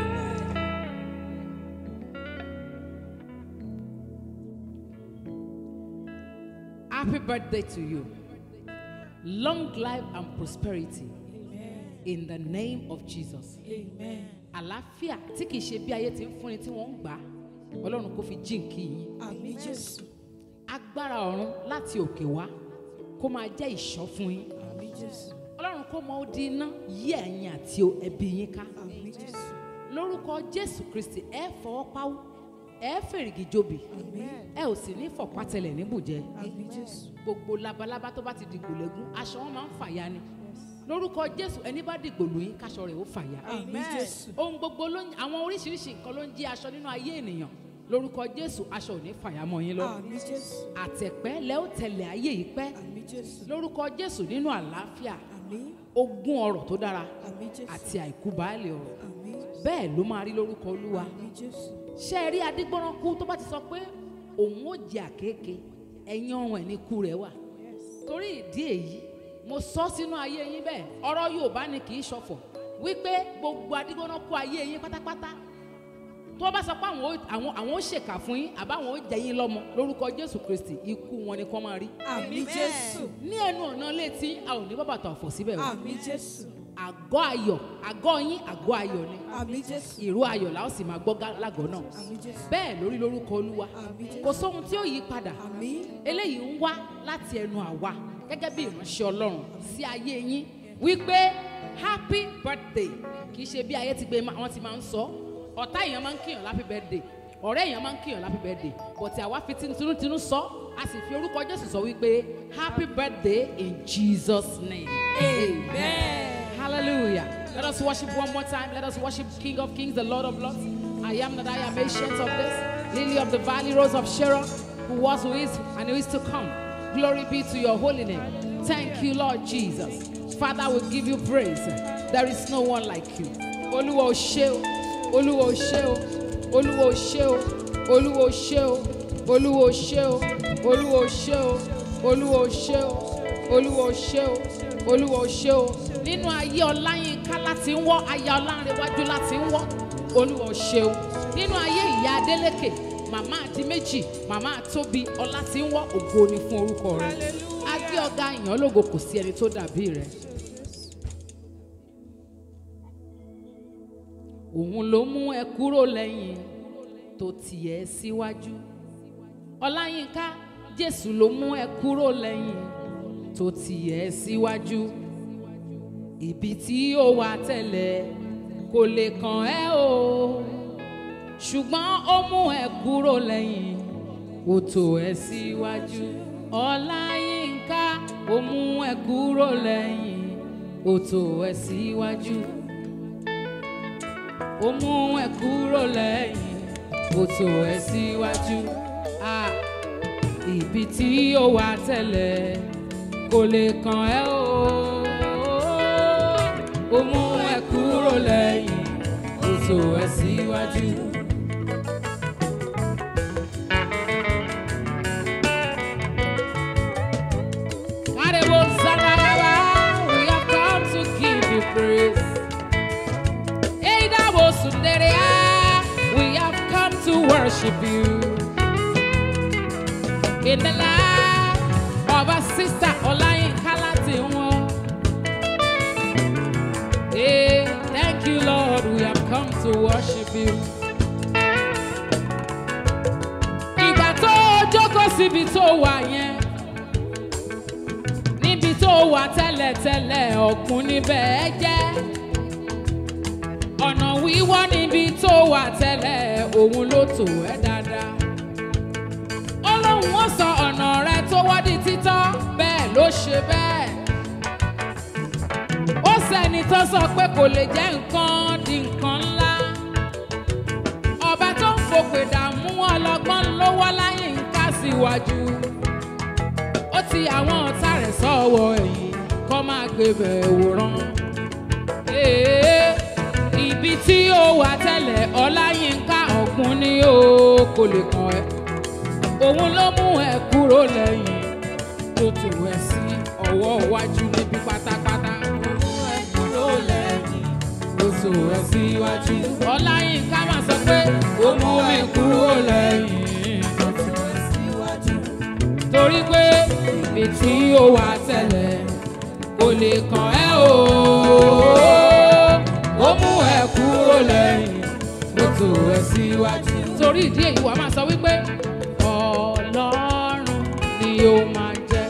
Happy birthday to you. Long life and prosperity in the name of Jesus. Amen. Àlàáfíà tí kìí ṣe bí ayé ti ń fúnni tí wọ́n ń gbà á, Ọlọ́run kò fi jíǹkì yín. Àmín Jésù. Agbára ọ̀run láti òkè wá kó máa jẹ́ ìṣọ́ fún yín. Àmín Jésù. Ọlọ́run kó mọ odi iná yí ẹ̀yin àti ẹbí yín ká. Àmín Jésù. lórúkọ jésù kristi ẹ fọwọ́ páwó ẹ fèrègì jobi Àmín. ẹ ò sì ní fọ̀pátẹlẹ̀ níbùjẹ Àmín Jésù. gbogbo labalábá tó bá ti dìgbò lẹ́gún aṣọ wọn máa ń fàya ni lórúkọ jésù ẹni bá dìgbò lóyún káṣọ rẹ̀ ó fàya Àmín Jésù. ohun gbogbo ló ń àwọn oríṣiríṣi nǹkan ló ń jí aṣọ nínú ayé ènìyàn lórúkọ jésù aṣọ ò ní fàya mọ́ yín lọ Àmín Jésù. àtẹ̀pẹ́ lẹ́ ó tẹ̀lé ayé yìí pẹ́ Àmín Jésù. lórúkọ jésù nínú àlàáfíà Àmín. ogún ọrọ̀ tó dára Àmín Jésù. àti àìkú baálé ọrọ̀ Àmín. bẹ́ẹ̀ ló máa rí lórúkọ olúwa Àmín Jésù. ṣé ẹ rí adigbọ́nrán kú tó bá ti sọ pé òun ó jẹ àkékè ẹ̀yìn ọrùn ẹ̀ ní ikú rẹ̀ wà torí ìdí èyí mo sọ sínú ayé yín bẹ́ẹ̀ ọ̀rọ̀ yorùbá ni kì í ṣọ̀fọ̀ wípé gbogbo adigbọ́nrán kú ayé yín pátápátá tó bá sọ pé àwọn ó- àwọn àwọn ó ṣèkà fún yín àbáwọn ó jẹ yín lọ́mọ lórúkọ jésù kristi ikú wọn ni kọ́ máa rí Àmín Jésù. ní ẹnu ọ̀nà létí a ò ní bàbàtà ọ̀fọ̀ síbẹ̀ o Àmín Jésù. àgọ́ ayọ̀ àgọ́ yín àgọ́ ayọ̀ ni Àmín Jésù. ìró ayọ̀ la ó sì máa gbọ́ gá- lágọ̀ọ́ náà Àmín Jésù. bẹ́ẹ̀ lórí lórúkọ olúwa Àmín Jésù. kò sóhun tí ó yí padà Àmín. eléyìí ń wá láti ẹnu àwa gẹ́gẹ́ bí ìránṣẹ́ ọlọ́run sí ayé yín wípé happy birthday kì í ṣe bí ayé ti gbé ma- wọ́n ti máa ń sọ ọ̀tá èèyàn máa ń kíyàn happy birthday ọ̀rẹ́ èèyàn máa ń kíyàn happy birthday but àwa fi tinútinú sọ a sì fi orúkọ jésù sọ wípé happy birthday in jesus name Amen. Hallelujah. Let us worship one more time. Let us worship King of Kings, the Lord of Lords. I am that I am ancient of this, Lily of the Valley, Rose of Sharon, who was, who is, and who is to come. Glory be to your holy name. Thank you, Lord Jesus. Father, we give you praise. There is no one like you. Olúwa o ṣé o, Olúwa o ṣé o, Olúwa o ṣé o, Olúwa o ṣé o, Olúwa o ṣé o, Olúwa o ṣé o, Olúwa o ṣé o, Olúwa o ṣé o, Olúwa o ṣé o. Nínú ayé Ọláyínká láti ń wọ́, aya Ọlánrewájú láti ń wọ́, Olúwa o ṣé o. Nínú ayé ìyá Adélékè, màmá àti méjì, màmá àtóbi, ọlá ti ń wọ́, ògo ni fún orúkọ rẹ̀. Hallelujah. Agbé ọ̀gá ìyàn lógo kò sí ẹni tó dàbí rẹ̀. Òun ló mú ẹ kúrò lẹ́yìn tó tì ẹ́ síwájú. Ọláyínká Jésù ló mú ẹ kúrò lẹ́yìn tó tì ẹ́ síwájú. Ibi tí ó wà tẹ́lẹ̀ kò lè kàn ẹ́ o. Ṣùgbọ́n ó mú ẹ kúrò lẹ́yìn ó tò ẹ́ síwájú. Ọláyínká ó mú ẹ kúrò lẹ́yìn ó tò ẹ́ síwájú. Ó mú ẹ kúrò lẹ́yìn ó tò ẹ́ síwájú. Ah, ibi tí ó wà tẹ́lẹ̀ kò lè kàn ẹ́ o ó mú ẹ kúrò lẹ́yìn ó tò ẹ síwájú. Arebo Zanaraba, we have come to give you praise. Eidabo Sunderea, we have come to worship you. In the life of our sister Olayinka Latinwo. Hey, thank you, Lord, we have come to worship you. Ìgbà tó o jókòó síbi tó wà yẹn níbi tó wà tẹ́lẹ̀tẹ́lẹ̀ ọ̀kun níbẹ̀ ẹ jẹ́ ọ̀nà wíwọ́ níbi tó wà tẹ́lẹ̀ òun ló tò ẹ́ dáadáa ó lóun ó sọ ọ̀nà rẹ tó wọ́ di títọ́ bẹ́ẹ̀ ló ṣe bẹ́ẹ̀ ó sẹ́ni tó sọ pé kò lè jẹ́ nǹkan di nǹkan ńlá ọba tó ń fòpè dààmú ọlọ́gbọ́n lówó láyé ń ká síwájú ó ti àwọn ọ̀tá rẹ̀ sọ́wọ́ ẹ̀yìn kọ́ máa gbé bẹ̀ wòran. Ee, ibi tí ó wà tẹ́lẹ̀ ọláyínká ọ̀gbun ni ó kò lè kàn ẹ́ òun ló mú ẹ kúrò lẹ́yìn tó tò ẹ sí ọwọ́ iwájú níbi pátápátá ó mú ẹ kúrò lẹ́yìn tó tò ẹ síwájú ọláyínká máa sọ pé ó mú mi kúrò lẹ́yìn tó tò ẹ síwájú torí pé ibi tí ó wà tẹ́lẹ̀ kò lè kàn ẹ́ o. ó mú ẹ kúrò lẹ́yìn ló tò ẹ síwájú. torí ìdí èyí wàá máa sọ wípé ọlọ́run ni ó máa jẹ́.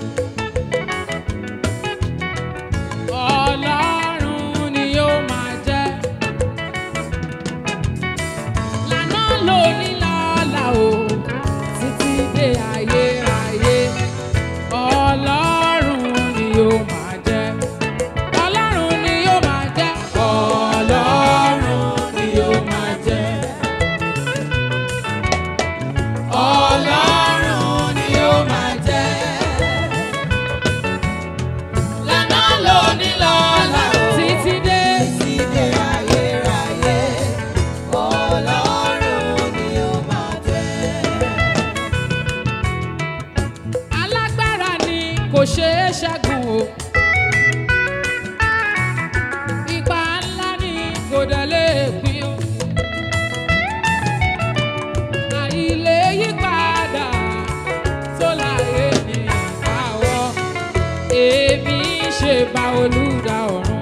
ọlọ́run ni ó máa jẹ́. lànà lóní lọ́la o títí dé ayérayé ọlọ́run ni ó máa jẹ́ ọlọ́run ni ó máa jẹ́ ọlọ́run ni ó máa jẹ́ ọlọ́run ni ó máa jẹ́ lànà lóní lọ́la títí dé Ìdè ayérayé, Ọlọ́run ni ó máa jẹ́. alágbára ni kò ṣeé ṣẹ́gun o. ipa ńlá ni kò dẹ̀ lè pín o. àìlè yípadà tó láyé ní ìkáwọ́. èmi ṣe bá olùdá ọ̀run.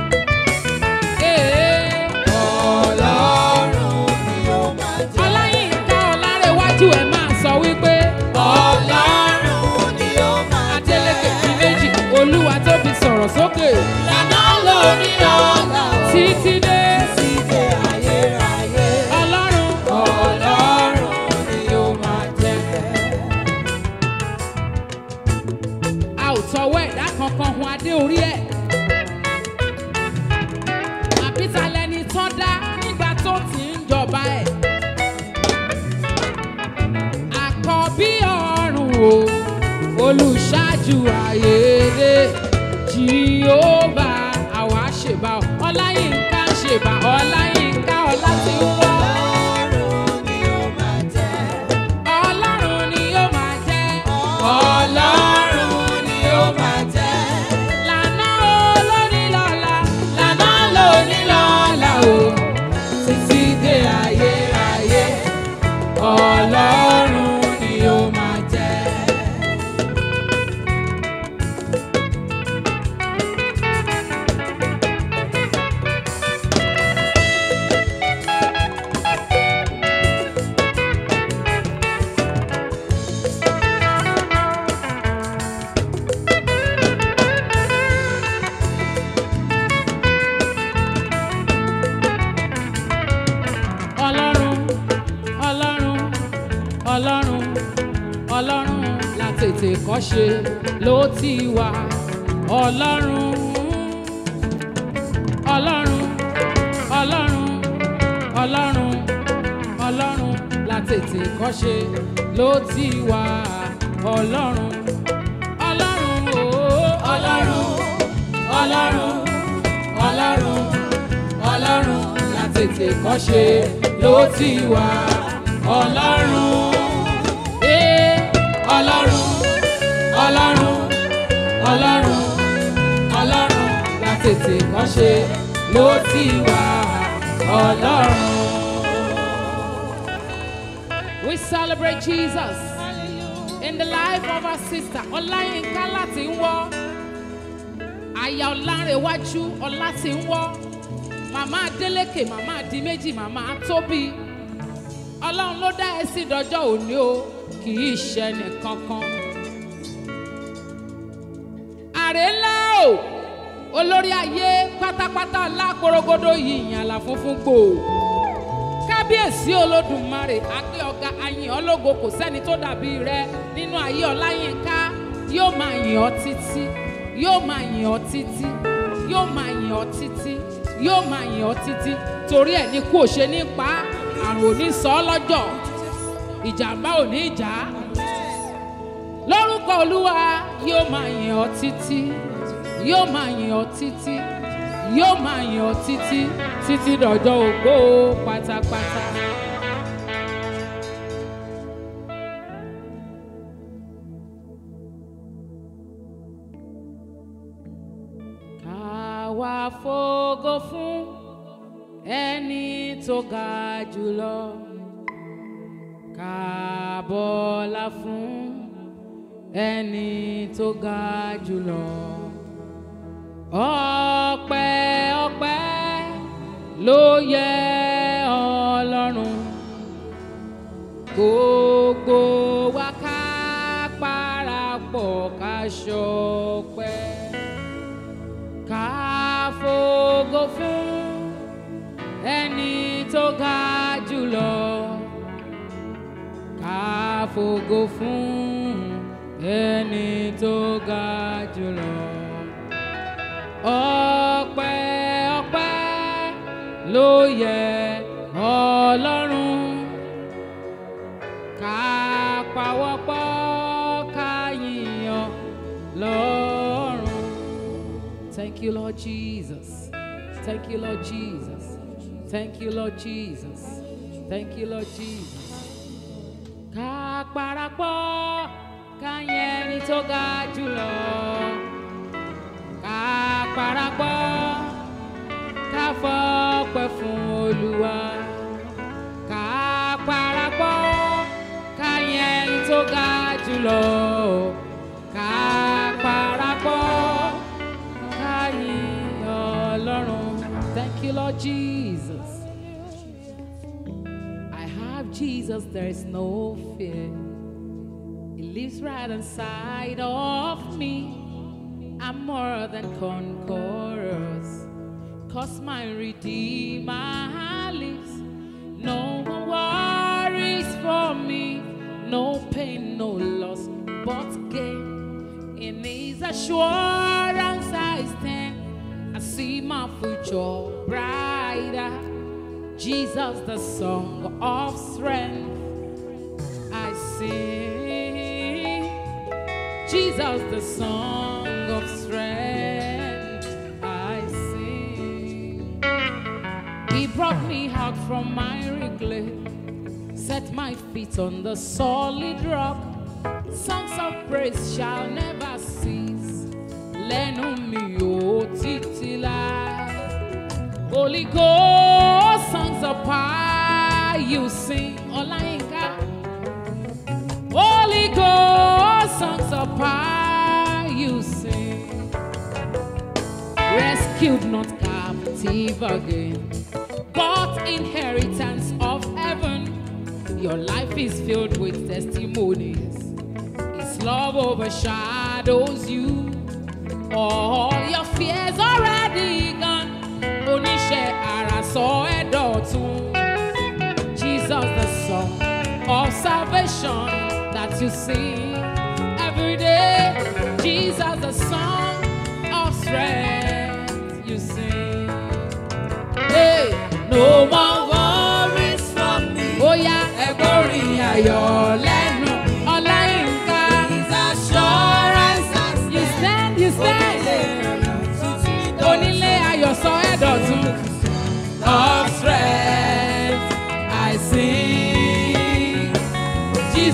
Ee, Ọlọ́run ni ó máa jẹ́. Ọláyínká Ọlárẹ̀wájú ẹ̀ máa sọ wípé Ọlọ́run ni ó máa jẹ́. Adélékè fi méjì olúwa tó fi sọ̀rọ̀ sókè Lànà lórí ọ̀la o. títí dé Ìdè ayérayé, ọlọ́run Ọlọ́run ni ó máa jẹ́. a ò tọwọ́ ẹ̀dá kankan hun adé orí ẹ̀ àbíta lẹni tán dá nígbà tó ti ń jọba ẹ̀ àkọ́bí ọ̀run o olùṣáájú ayédè jìhóbá àwa ṣèbá ọ ọláyínká ń ṣèbá ọláyínká ọlá ti ń wọ́. Ọlọ́run ni ó máa jẹ́. Ọlọ́run ni ó máa jẹ́. Ọlọ́run ni ó máa jẹ́. Lànà olóní lọ́la. Lànà lóní lọ́la o. Títí dé ayérayé. Ọlọ́run ni ó máa jẹ́. Ọlọ́run, Ọlọ́run, Ọlọ́run, Ọlọ́run la tètè kọ́ ṣe ló ti wà. Ọlọ́run, Ọlọ́run, Ọlọ́run, Ọlọ́run, Ọlọ́run la tètè kọ́ ṣe ló ti wà. Ọlọ́run, Ọlọ́run ooo. ọlọ́run ọlọ́run ọlọ́run ọlọ́run látètè kọ́ṣe ló ti wà ọlọ́run Ee, ọlọ́run ọlọ́run ọlọ́run ọlọ́run látètè kọ́ṣe ló ti wà ọlọ́run. We celebrate Jesus in the life of our sister Ọláyínká láti ń wọ́. Aya Ọlárẹ̀wájú Ọlá ti ń wọ́. Màmá Adélékè, màmá Adíméjì, màmá Tóbi. Ọlọ́run ló dá ẹ sí dọjọ́ òní o, kì í ṣe nìkankan. Àrè ńlá o, olórí ayé pátápátá láporogodo yìí ìyànlá funfun gbòò kábíyèsí olódùmarè àgbẹ̀ ọ̀gá àyìn ológo kò sẹ́ni tó dàbí rẹ nínú ayé ọláyínká yóò máa yìn ọ́ títí yóò máa yìn ọ́ títí yóò máa yìn ọ́ títí yóò máa yìn ọ́ títí torí ẹ̀ ní kú òṣè ní pa á, àrùn ò ní sọ ọ́ lọ́jọ́ ìjàmbá ò ní jà á lórúkọ olúwa yóò máa yìn ọ́ títí yóò máa yìn ọ́ títí yóò máa yìn ọ́ títí títí dọjọ́ ògbó pátápátá. ká wá fògo fún ẹni tó ga jùlọ ká bọ́lá fún ẹni tó ga jùlọ ọpẹ́ ọpẹ́ ló yẹ Ọlọ́run gbogbo wa ká parapọ̀ ká ṣọpẹ́ ká fògo fún ẹni tó ga jùlọ ká fògo fún ẹni tó ga jùlọ ọpẹ́ ọpẹ́ ló yẹ Ọlọ́run ká pawọ́pọ̀ ká yìnyàn lọ́run. Thank you, Lord Jesus. Thank you, Lord Jesus. Thank you, Lord Jesus. Thank you, Lord Jesus. Ká parapọ̀ ká yìn ẹni tó ga jùlọ ká parapọ̀ ká fọpẹ́ fún olúwa ká parapọ̀ ká yìn ẹni tó ga jùlọ ká parapọ̀ ká yìn ọlọ́run thank you lord jesus i have jesus there is no fear he lives right inside of me I'm more than conquerors. Cause my Redeemer lives. No more worries for me. No pain, no loss, but gain. In His assurance I stand. I see my future brighter. Jesus, the song of strength. I sing. Jesus, the song of strength, I sing. He brought me out from miry clay, set my feet on the solid rock. Songs of praise shall never cease. Lẹ́nu mi ò títí láé. Holy Ghost, songs of power you sing. Ọláyínká. Holy Ghost, songs of power you sing. Rescued, not captive again, but inheritance of heaven. Your life is filled with testimonies. His love overshadows you. All your fears already gone. Oníṣẹ́ àrà sọ ẹ́ dọ̀tun. Jesus, the song of salvation that you sing every day. Jesus, the song of strength you sing. Hey, no more worries from me. Ó yá ẹgbọ́rin ayọ̀ lẹ́nu Ọláyínká. His assurance has You stand, you stand.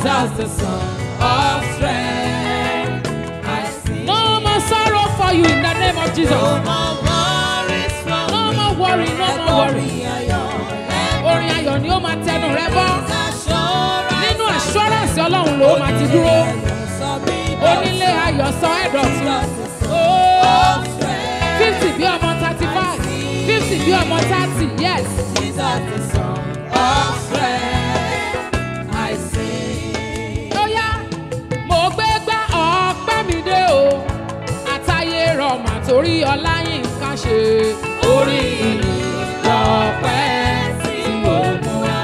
Jesus, the Son of strength. I sing. No more sorrow for you in the name of Jesus. No more worries from No me. more worry, no more worry. Ẹ̀kọ́ mi ayọ̀. Orin ayọ̀ ni ó máa tẹnu rẹ bọ́. Assurance. Nínú assurance Ọlọ́run ló máa ti dúró. Sọ mí Onílé ayọ̀ sọ ẹ̀dọ̀tún. Jesus, the Son Oh, of strength. fifty bí ọmọ thirty five. Fifty bí ọmọ thirty yes. Jesus, the Son of strength. I sing. Ó yá, mo gbé gbá ọpẹ́ mi dé o. Àtayé rọ̀mà torí Ọláyínká ṣe. Orí ìlú lọ́pẹ́ tí mo mú wá.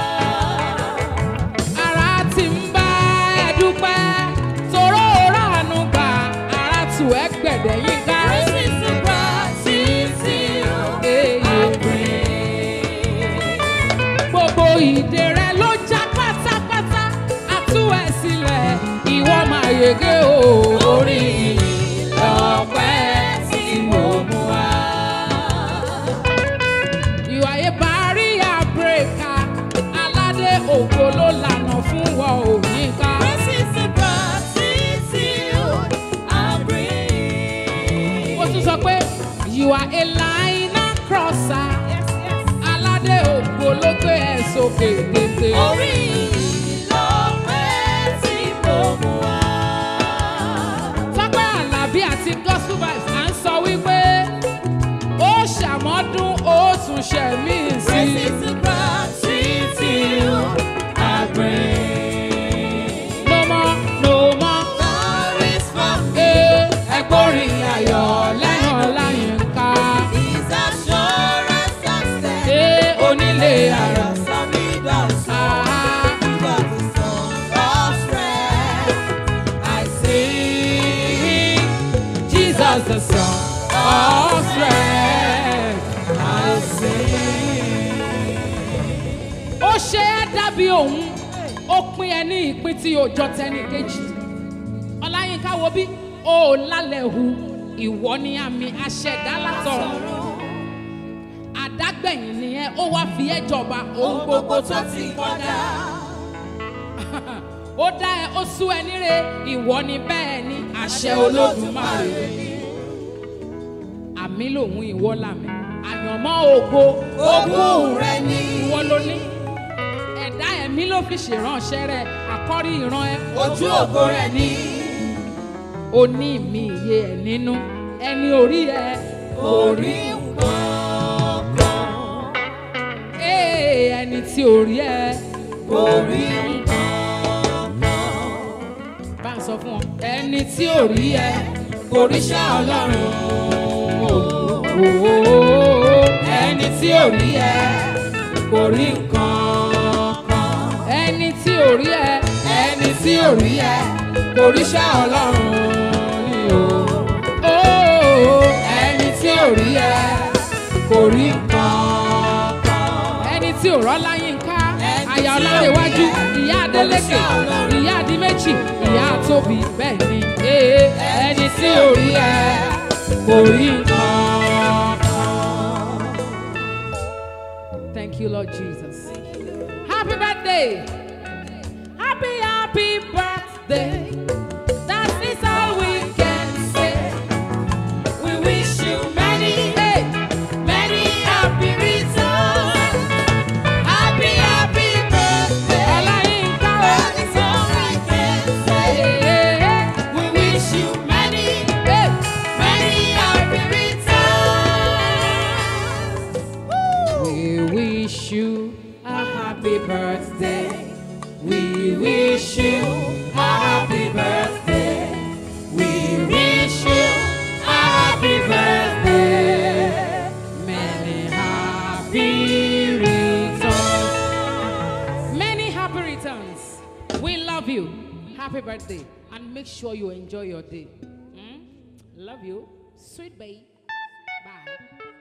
Ara ti ń bá ẹ dúpẹ́. Toró ránú gbà, ara tù ẹ́ gbẹ̀dẹ̀ yín ká. Praises to gratitude Èyí. I bring. Gbogbo ìdè rẹ ló já pátápátá. A tú ẹ sílẹ̀, ìwọ máa yege o. Orí ìlú lọ́pẹ́ tí mo mú wá. You are a barrier breaker. Aládé ògo ló lànà fún wọn ò ní ká. Praises to gratitude I bring. Ó tún sọ pé you are a liner crosser. Yes, yes. Aládé ògo ló gbé ẹ sókè tètè. Orí lọ́pẹ́ tí mo mú wá. Tọ́pẹ́ Àlàbí àti Gospel Vibes à ń sọ wípé ó ṣàmọ́dún ó tún ṣẹ̀mí sí. Praises to gratitude I bring. No more, no more. Glories from Ee, ẹgbórin ayọ̀ lẹ́nu Ọláyínká. His assurance and strength. Ee, onílé ayọ̀. Ayọ̀ sọ mí dọ̀sán. Ah, Jesus the Son of strength. I sing. Jesus the Son of strength. I sing. Ó ṣe é dábí òun, ó pín ẹ ní ìpín tí ó jọ tẹnì kejì. Ọláyínká wo bí o ò lálẹ́ hu, ìwọ ni àmì aṣẹ̀dá látọ̀run. Àdágbẹ̀yìn nìyẹn, ó wá fi ẹ́ jọba ohun gbogbo tó ti kọjá. Ó dá ẹ, ó sú ẹ níre, ìwọ ni bẹ́ẹ̀ ni àṣẹ Olódùmarè. Àmì lòun ìwọ làmì, àyànmọ́ ògo, Ogún rẹ ni. ìwọ ló ní. Ẹ̀dá ẹ̀mí ló fi ṣèránṣẹ́ rẹ̀, àkọ́rí ìran ẹ. Ojú ògo rẹ̀ ni. O ní mi iye ẹ̀ nínú, ẹni orí ẹ. Orí nǹkan kan. Ee, ẹni tí orí ẹ. Orí nǹkan kan. Bá ń sọ fún ọ. Ẹni tí orí ẹ. Oríṣà Ọlọ́run. Ooo. Ẹni tí ò rí ẹ kò rí nǹkan kan. Ẹni tí orí ẹ. Ẹni tí ò rí ẹ kò ríṣà Ọlọ́run ni o. Ooo. Ẹni tí ò rí ẹ kò rí nǹkan kan. Ẹni tí ò rọ́lá yín ká. Ẹni Àyà tí ò Ọlárẹ̀wájú. rí ẹ. Ìyá Adélékè. Oríṣà Ọlọ́run. Ìyá Adíméjì. Ìyá Tóbi. Bẹ́ẹ̀ ni. Ee. Ẹni tí ò rí ẹ kò rí nǹkan kan. Thank you, Lord Jesus. Happy birthday. Happy, happy birthday. That is all we can say. We wish you many, Hey, many happy returns. Happy, happy birthday. Ọláyínká o. That is all we can say. Hey, We wish you many, hey, many happy returns. We wish you a happy birthday. We wish you a happy birthday. We wish you a happy birthday. Many happy returns. Many happy returns. We love you. Happy birthday. And make sure you enjoy your day. Hmm? Love you. Sweet babe. Bye.